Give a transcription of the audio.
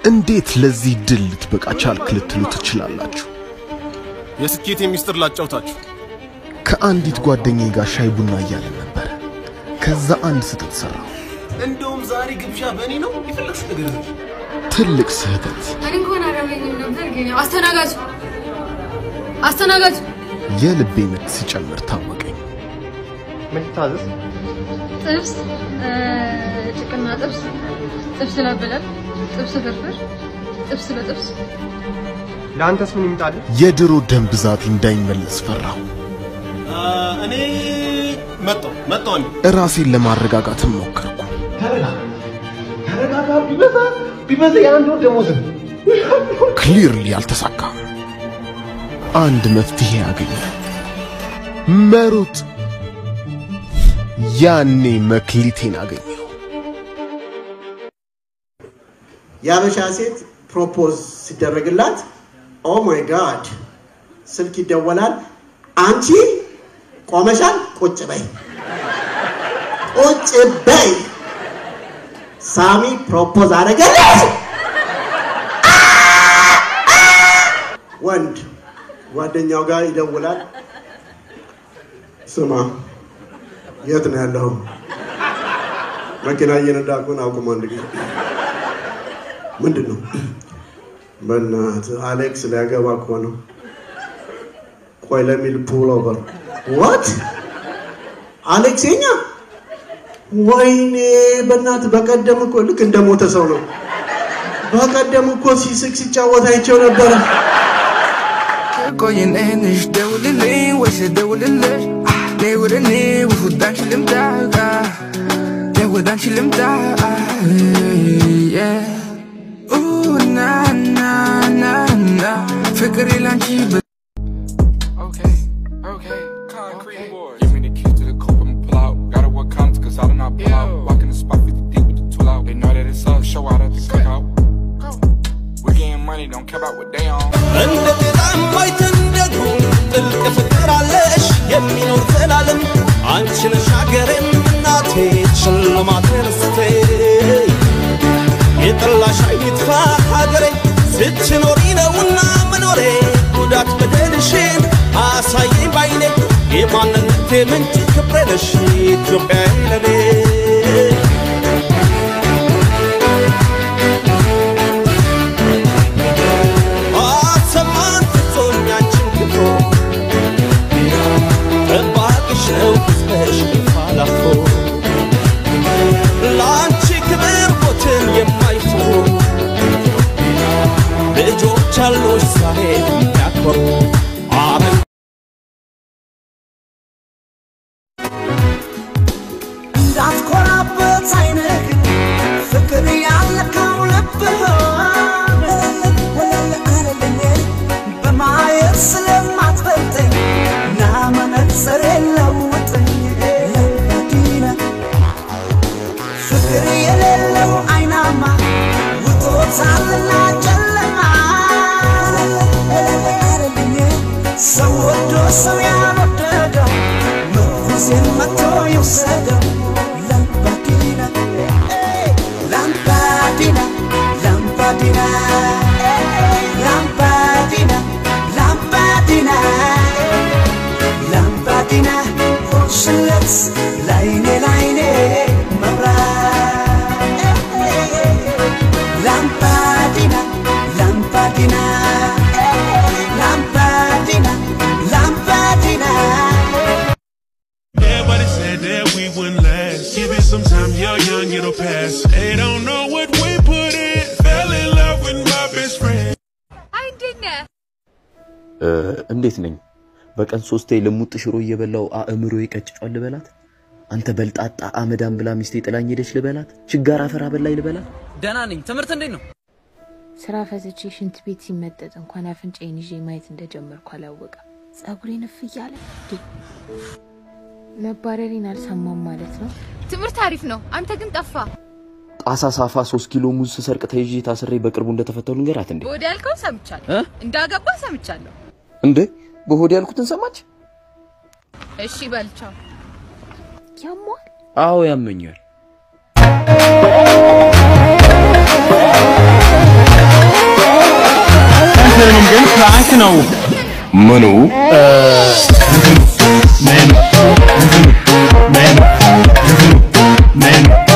እንዴት ለዚህ ድል ልትበቃ ቻልክ ልትሉ ትችላላችሁ። የስኬት ሚስጥር ላጫውታችሁ። ከአንዲት ጓደኛዬ ጋር ሻይ ቡና እያለን ነበረ። ከዛ አንድ ስህተት ሠራሁ። እንደውም ዛሬ ግብዣ በእኔ ነው። የፈለግሽ ነገር ነው። ትልቅ ስህተት። እኔ እንኳን አላገኝም ነበር ግን ያው አስተናጋጅ አስተናጋጅ የልቤ ምት ሲጨምር ታወቀኝ። ምን ልታዘዝ? ጥብስ እ፣ ጭቅና ጥብስ ጥብስ ለብለብ ጥብስ ፍርፍር ጥብስ በጥብስ ለአንተስ ምን ይምጣልህ? የድሮ ደም ብዛቴ እንዳይመለስ ፈራሁ። አ፣ እኔ መጣሁ መጣሁ እኔ እራሴን ለማረጋጋትም ሞከርኩ። ተረጋጋ። ቢበዛ ቢበዛ የአንድ ወር ደሞዝ ነው። ክሊርሊ አልተሳካም። አንድ መፍትሄ አገኘ፣ መሮጥ። ያኔ መክሊቴን አገኘው። የአበሻ ሴት ፕሮፖዝ ሲደረግላት ኦ ማይ ጋድ ስልክ ይደወላል። አንቺ ቆመሻል፣ ቁጭ በይ፣ ቁጭ በይ። ሳሚ ፕሮፖዝ አደረገልሽ። ወንድ ጓደኛው ጋር ይደውላል። ስማ፣ የት ነው ያለው? መኪና እየነዳኩ ነው። አቁም አንድ ጊዜ ምንድን ነው? በእናትህ አሌክስ ሊያገባ እኮ ነው። ቆይ ለሚል ፑል ኦቨር ዋት አሌክስ የኛ ወይኔ፣ በእናትህ በቀደም እኮ ልክ እንደ ሞተ ሰው ነው። በቀደም እኮ ሲስቅ ሲጫወት አይቼው ነበረ። ቆይ ነንሽ ደውልልኝ ወይስ ደውልልሽ ነይ ወደ እኔ ወደ አንቺ ልምጣ ነይ ወደ አንቺ ልምጣ ና ና ና ና ፍቅሬ ላንቺ በ- Okay, okay, concrete boy. Give me the keys to the coupe, I'ma pull out. Gotta work counts, cause I do not pull out. Walking the spot 50 deep with the tool out. They know that it's up, show out at the cookout. We getting money, don't care about what they on. እንደ ጤዛም አይተንደዱ ጥልቅ ፍቅር አለሽ የሚኖር ዘላለም አንቺ ነሽ ሀገሬም እናቴ ሽልማቴ ርስቴ የጠላሽ አይጥፋ ሀገሬ ስትኖሪ ነውና መኖሬ ጉዳት በደልሽን አሳየኝ ባይኔ የማንነቴ ምንጭ ክብሬ ነሽ ኢትዮጵያ ለኔ አሰማን ፍጹም ያንቺን ክብሮ ጠባቂሽ ነው ሕዝብሽ ፋላፎ ለአንቺ ክብር ሞትን የማይፈሩ ልጆች አሉሽ ዛሬ የሚያኮሩ አረግ እንዳትኮራበት አይንህ ፍቅር ያለካው ልብህ ወለል አለልኝ በማየት ስለማትበልጠኝ ና መነጽር የለውጥኝ መዲና ፍቅር የሌለው አይናማ ውጦታልና ጨለማ ወለል አለልኝ ሰው ወዶ ሰው ያልወደደው ምርኩዜን መቶ ይውሰደው ላምባዲና ኤይ፣ ላምባዲና ላምባዲና ኤይ፣ ላምባዲና ላምባዲና ኤይ፣ ላምባዲና ሆንሽለት ላይኔ ላይኔ መብራት ኤይ፣ ላምባዲና ላምባዲና ኤይ፣ ላምባዲና ላምባዲና Everybody said that we wouldn't last. Give it some time, you're young, it'll pass. They don't know what we put in. Fell in love with my best friend. አይ እንዴት ነህ? እንዴት ነኝ? በቀን ሶስቴ ልሙጥ ሽሮ እየበላው አእምሮ ይቀጭጫል ልበላት? አንተ በልጣጣ አመዳም ብላ ሚስቴ ጥላኝ ሄደች ልበላት? ችጋር አፈር አበላኝ ልበላት? ደህና ነኝ። ትምህርት እንዴት ነው? ስራ ፈትቼ ሽንት ቤት ሲመጠጥ እንኳን አፍንጫዬን ይዤ ማየት እንደጀመርኩ አላወቀም። ጸጉሬን እፍ እያለ እንዴ! መባረሬን አልሰማም ማለት ነው። ትምህርት አሪፍ ነው። አንተ ግን ጠፋ። ጣሳ ሳፋ ሶስት ኪሎ ሙዝ ስሰርቅ ተይዤ ታስሬ በቅርቡ እንደተፈተው ልንገራት እንዴ? ወደ ያልከው ሰምቻለሁ። እ? እንዳገባ ሰምቻለሁ። እንዴ በሆድ ያልኩትን ሰማች? እሺ በልቻው። ያሟል። አዎ ያመኛል። ነው። ምኑ ሜኑ ሜኑ ሜኑ ሜኑ